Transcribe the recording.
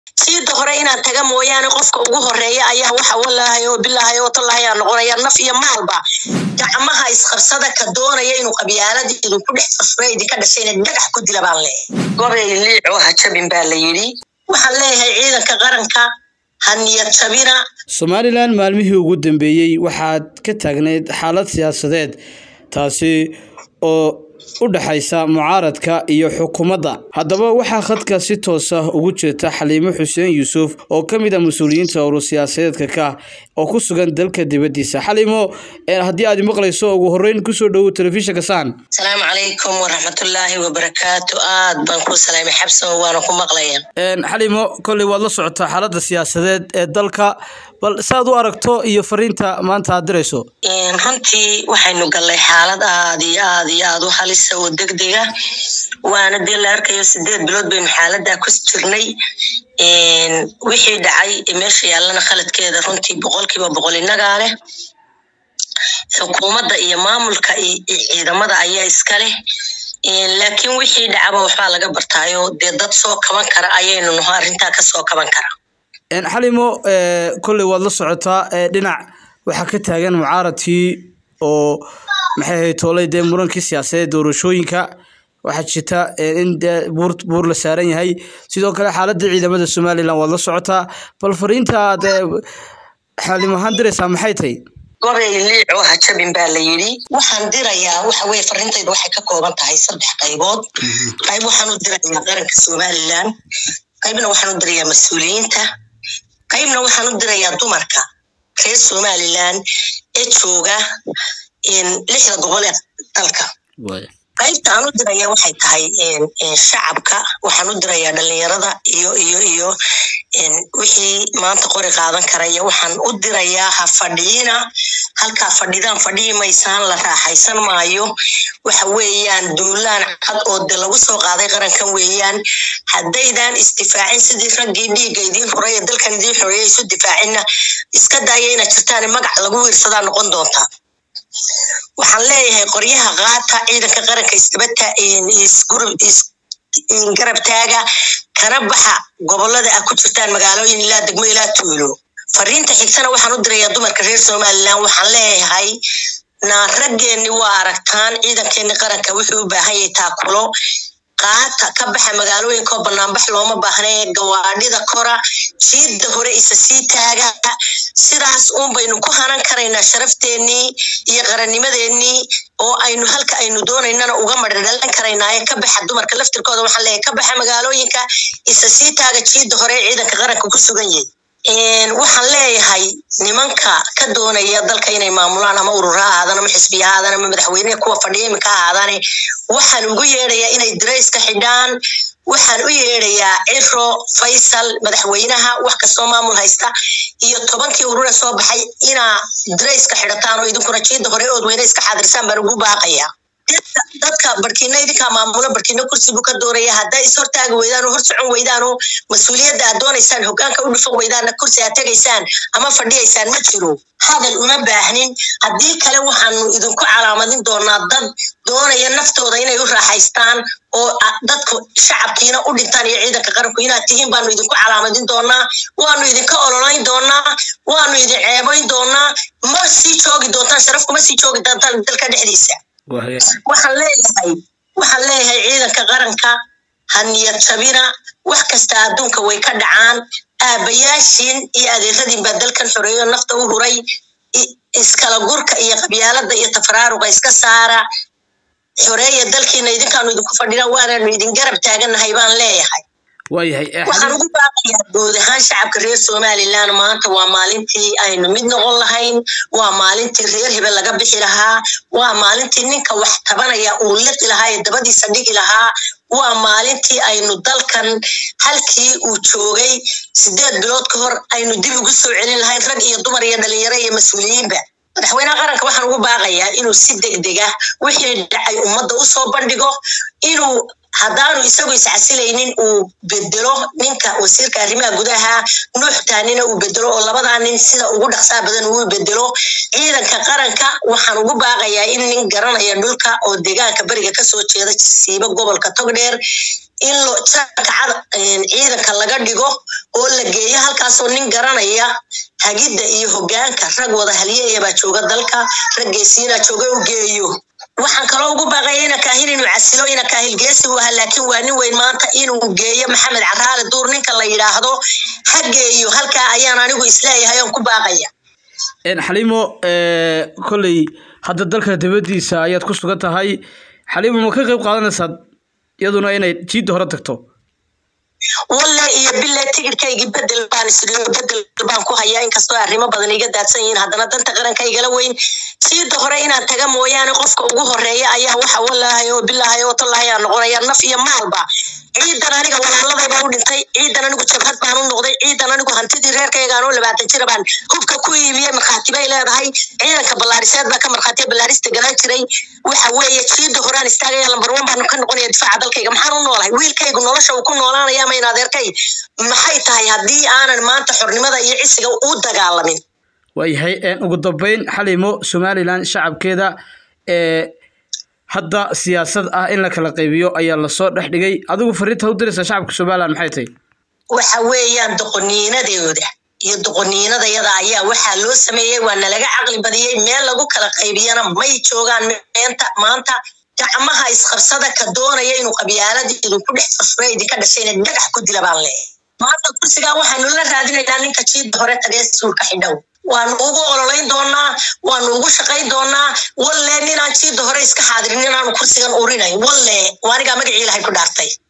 siida hore inaan taga mooyaane qofka ugu horeeya ayaa waxa walaahay oo bilaahay oo tallahay aa noqonaya naf iyo maalba gacmaha isqabsada ka doonaya inuu qabyaalada idinku dhex furfura idinka dhashayna dhagax ku dila baan leeyahay gobay liico ha jabin baa la yidhi waxaan leeyahay ciidanka qaranka ha niyad jabina somalilan maalmihii ugu dambeeyey waxaad ka taagnayd xaalad siyaasadeed taasi oo u dhexaysa mucaaradka iyo xukuumadda haddaba waxaa khadka si toos ah ugu jirta xaliimo xuseen yuusuf oo ka mid ah mas-uuliyiinta urur siyaasadeedka ka oo ku sugan dalka dibaddiisa xaliimo haddii aad maqlayso ugu horreyn kusoo dhowow telefishinka saan asalaamu calaykum waraxmatullaahi wabarakaatu aad baan ku salaamay xabsan waana ku maqlaya xaliimo kolley waad la socotaa xaaladda siyaasadeed ee dalka bal saad u aragto iyo fariinta maanta aad dirayso runtii waxaynu gallay xaalad aad iyo aad iyo aad u halisa oo degdega waana dee la arkayo sideed bilood baynu xaaladaa ku jirnay wixii dhacay meesha yaallana khaladkeeda runtii boqolkiiba boqol innagaa leh xukuumadda iyo maamulka iyo ciidamada ayaa iska leh laakiin wixii dhacaba waxbaa laga bartaayo dee dad soo kaban kara ayaynu naho arrintaa ka soo kaban kara xalimo kolley waad la socotaa dhinac waxaa ka taagan mucaaradkii oo maxay ahayd toolay dee murankii siyaasadeed doorashooyinka waxaa jirta in dee buur buur la saaran yahay sidoo kale xaaladda ciidamada somalilan waad la socotaa bal fariinta aad xalim ahaan diraysaa maxay tahay gobay liico ha jabin baa la yidhi waxaan dirayaa waxa weye farintayda waxay ka kooban tahay saddex qaybood qayb waxaan u dirayaa qaranka somalilan qaybna waxaan u dirayaa mas-uuliyiinta qaybna waxaan u dirayaa dumarka reer somalilan ee jooga lixda gobol ee dalka qaybta aan u diraya waxay tahay shacabka waxaan u dirayaa dhalinyarada iyo iyo iyo wixii maanta qori qaadan karaya waxaan u dirayaa ha fadhiina halkaa fadhidaan fadhihi maysaan la raaxaysan maayo waxa weeyaan duulaan cad oo de lagu soo qaaday qarankan weeyaan haddaydaan isdifaacin sidii raggii dhiigga idiin horay ee dalkan idiin xoreeya isu difaacinna iska daaya inaad jirtaan magac lagu wiirsadaa noqon doontaa waxaan leeyahay qoryaha qaata ciidanka qaranka isdabata garab taaga kana baxa gobolada ah ku jirtaan magaalooyin ilaa degmo ilaa tuulo fariinta xigtana waxaan u dirayaa dumarka reer somalilan waxaan leeyahay naa raggeenni waa aragtaan ciidankeenni qaranka wuxuu u baahan yahay taakulo qaata ka baxa magaalooyinkaoo banaanbax looma baahnae gawaadhida kora jiidda hore isa sii taaga sidaas uun baynu ku hanan karaynaa sharafteenii iyo qarannimadeennii oo aynu halka aynu doonaynana uga madhadhalan karaynaaye ka baxa dumarka laftirkooda waxaan leeyahay ka baxa magaalooyinka isa sii taaga jiidda hore ee ciidanka qaranka ku sugan yahay waxaan leeyahay nimanka ka doonaya dalka inay maamulaan ama urura ha ahaadaan ama xisbiya ha ahaadaan ama madaxweyneha kuwa fadhiya iminka ha ahaadaane waxaan ugu yeedhayaa inay dirayska xidhaan waxaan u yeedhayaa ciro faysal madaxweynaha wax kastoo maamul haysta iyo tobankii urure soo baxay inaa dirayska xidhataan oo idinkuna jiida hore ood weyne iska xaadirsaan baan ugu baaqaya dadka barkiina idinkaa maamulo barkiina kursi buu ka doonaya haddaa is hortaagi weydaan oo hor socon weydaan oo mas-uuliyadda aad doonaysaan hogaanka u dhufan weydaanna kursi aad tegaysaan ama fadhiyaysaan ma jiro hadal uma baahnin haddii kale waxaanu idinku calaamadin doonaa dad doonaya naftooda inay u raaxaystaan oo dadku shacabkiina u dhintaan iyo ciidanka qaranku inaad tihiin baanu idinku calaamadin doonaa waanu idinka ololayn doonaa waanu idin ceebayn doonaa ma sii joogi doontaan sharaf kuma sii joogi doontaan dalka dhexdiisa waxaan leeyahay waxaan leeyahay ciidanka qaranka ha niyad jabina wax kasta adduunka way ka dhacaan aabayaashiin iyo adeeradiin baa dalkan xoreeyo nafta u huray iskala gurka iyo qabyaalada iyo tafaraaruqa iska saara xoreeya dalkiina idinkaanu idinku fadhina waanaanu idin garab taagannahay baan leeyahay waxaan ugu baaqayaa guud ahaan shacabka reer somalilan maanta waa maalintii aynu mid noqon lahayn waa maalintii reer hebel laga bixi lahaa waa maalintii ninka wax tabanaya uu liqi lahaa ee dabadiisa dhigi lahaa waa maalintii aynu dalkan halkii uu joogay sideed bilood ka hor aynu dib ugu soo celin lahayn rag iyo dumar iyo dhalinyaro iyo mas-uuliyiinba madaxweynaha qaranka waxaan ugu baaqayaa inuu si degdega wixii dhacay ummadda usoo bandhigo inuu haddaanu isagu iscasilaynin uu bedelo ninka wasiirka arrimaha gudaha nuuxtaanina uu bedelo oo labadaa nin sida ugu dhaqsaa badan uu bedelo ciidanka qaranka waxaan ugu baaqayaa in nin garanaya dhulka oo deegaanka beriga kasoo jeeda siiba gobolka togdheer in jakacad ciidanka laga dhigo oo la geeyo halkaasoo nin garanaya hagidda iyo hogaanka rag wada halyeeya baa jooga dalka raggeesiina jooga u geeyo waxaan kaloo ugu baaqaya ina kaahin inuu casilo ina kaahilgeesi u ahaa laakiin waa nin weyn maanta inuu geeyo maxamed caraale duur ninka la yidhaahdo ha geeyo halkaa ayaan anigu isleeyahay oon ku baaqaya xaliimo kolley hadda dalka dabadiisa ayaad ku sugan tahay xaliimo ma ka qayb qaadanaysaa iyaduna inay jiidda hore tagto walle iyo bille tigidhkaygii bedel baan isriyo bedel baan ku hayaa inkastoo arrimo badan iga daadsan yihiin haddana danta qaranka igala weyn siida hore inaan taga mooyaane qofka ugu horeeya ayaa waxa wallahay oo bilahay oo tallahay aan noqonaya naf iyo maalba ciidan aniga walaaladay baan u dhintay ciidan anigu jabhad baan u noqday ciidan anigu hantidii reerkaygaan oo labaatan jira baan hubka ku iibiyey markhaati bay leedahay ciidanka ballaariseed baa ka markhaatiya ballaarista galaan jiray waxa weeye jiida horaan istaagaya lambar one baan ka noqonaya difaaca dalkayga maxaan u noolahay wiilkaygu nolosha uu ku noolaanaya ma in adeerkay maxay tahay haddii aanan maanta xornimada iyo cisiga u dagaalamin waayahay ugu dambeyn xalimo somalilan shacabkeeda ee hadda siyaasad ah in la kala qaybiyo ayaa lasoo dhex dhigay adigu fariinta u diraysa shacabka somalilan maxay tahay waxa weeyaan doqoniinadooda iyo doqoniinadayada ayaa waxaa loo sameeyey waa nalaga caqli badiyey meel lagu kala qaybiyana may joogaan meenta maanta gacmaha isqabsada ka doonaya inuu qabyaalada idinku dhex furfura idinka dhashayna dhagax ku dila baan leeyahay maanta kursigaa waxaanu la raadinaynaa ninka jiida hore tagee suulka xidhow waanu ugu ololayn doonaa waanu ugu shaqayn doonaa walle ninaan jiida hore iska xaadirin inaanu kursigan urinayn walle waanigaa magacii ilahay ku dhaartay